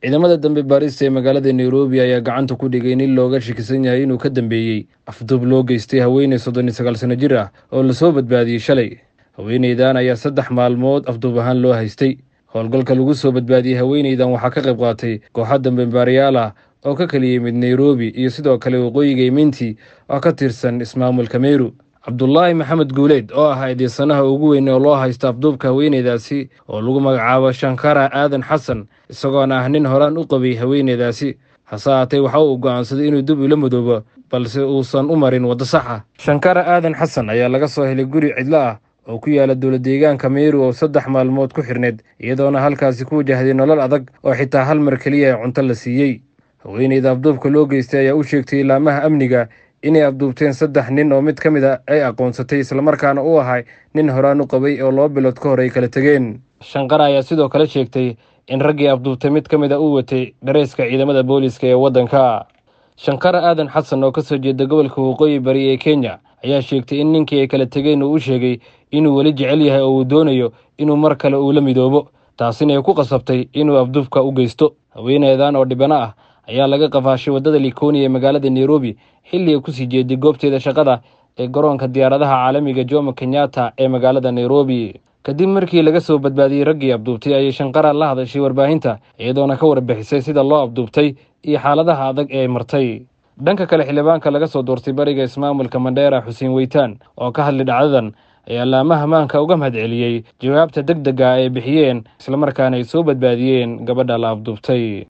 ciidamada dambe baarista ee magaalada nairobi ayaa gacanta ku dhigay nin looga shakisan yahay inuu ka dambeeyey afduub loo geystay haweeney soddon iyo sagaal sano jir ah oo lasoo badbaadiyey shalay haweeneydan ayaa saddex maalmood afduub ahaan loo haystay howlgalka lagu soo badbaadiyey haweeneydan waxaa ka qayb qaatay kooxa dambe baariyaal ah oo ka kala yimid nairobi iyo sidoo kale waqooyiga iminti oo ka tirsan ismaamulka meru cabdulaahi maxamed guuleed oo ah eedeysanaha ugu weyn oo loo haysta afduubka haweeneydaasi oo lagu magacaabo shankara aadan xasan isagoona ah nin horaan u qabay haweeneydaasi hase haatee waxa uu go'aansaday inuu dib ula madoobo balse uusan u marin waddo sax ah shankara aadan xasan ayaa laga soo helay guri cidlo ah oo ku yaala dowla deegaanka meru oo saddex maalmood ku xirneed iyadoona halkaasi ku wajahday nolol adag oo xitaa hal mar keliya cunto la siiyey haweeneyda afduubka loo geystay ayaa u sheegtay ilaamaha amniga inay afduubteen saddex nin oo mid ka mid a ay aqoonsatay islamarkaana u ahay nin horaan u qabay oo laba bilood ka hor ay kala tegeen shanqara ayaa sidoo kale sheegtay in raggii afduubtay mid ka mid a uu watay dhareeska ciidamada booliiska ee waddanka shankara aadan xasan oo ka soo jeeda gobolka waqooyi bari ee kenya ayaa sheegtay in ninkii ay kala tegeen uu u sheegay inuu weli jecel yahay oo uu doonayo inuu mar kale uu la midoobo taasina ay ku qasabtay inuu afduubka u geysto haweeneydan oo dhibano ah ayaa laga qafaashay waddada likoni ee magaalada nairobi xilli ay kusii jeeday goobteeda shaqada ee garoonka diyaaradaha caalamiga jomo kenyatta ee magaalada nairobi kadib markii laga soo badbaadiyey raggii abduubtay ayay shanqara la hadashay warbaahinta iyadoona ka warbixisay sida loo abduubtay iyo xaaladaha adag ee ay martay dhanka kale xildhibaanka laga soo doortay bariga ismaamulka mandheera xuseen weytaan oo ka hadlay dhacdadan ayaa laamaha maanka uga mahad celiyey jawaabta deg dega ay bixiyeen islamarkaana ay soo badbaadiyeen gabadha la abduubtay